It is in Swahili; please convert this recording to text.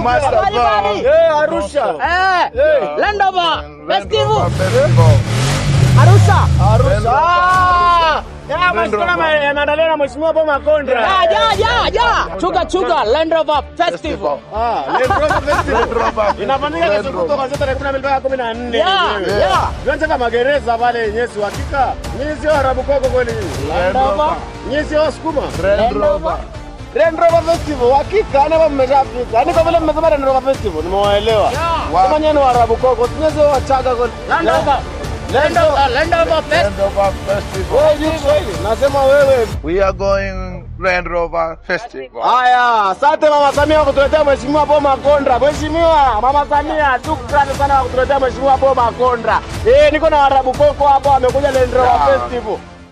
Master Bali, Bar. bali. Eh, Arusha. Eh, Land Rover Land Festival Rover Festival. Arusha. Arusha. Ah! Ya, Land mashindano Rover. yameandaliwa na Mheshimiwa Paul Makonda. Ya, ya, ya, ya. Chuga chuga Land Rover Festival. Ah, Land Rover Festival. Land Rover Festival. Inafanyika Land kesho Rover. kutwa kuanzia tarehe 12 mpaka 14 Ya, yenyewe. ya. Viwanja vya magereza pale yenyewe si hakika. Nyinyi sio Arabu koko kweli nyinyi. Land Rover. Rover. Nyinyi sio Wasukuma. Land Rover. Land Rover Festival hakika, yani hapa mmeshafika. Yaani kwa vile mmesema Land Rover Festival nimewaelewa. Ya. Kama nyinyi ni Waarabu koko, nyinyi sio Wachaga kweli. Land Rover. Land Rover, Land Rover Festival. Land Rover Festival. Wewe ni Kiswahili. Nasema wewe. We are going Land Rover Festival. Haya, asante Mama Samia kwa kutuletea Mheshimiwa Paul Makonda. Mheshimiwa Mama Samia, shukrani sana kwa kutuletea Mheshimiwa Paul Makonda. Eh, niko na Waarabu koko hapo, amekuja Land Rover Ya. Festival.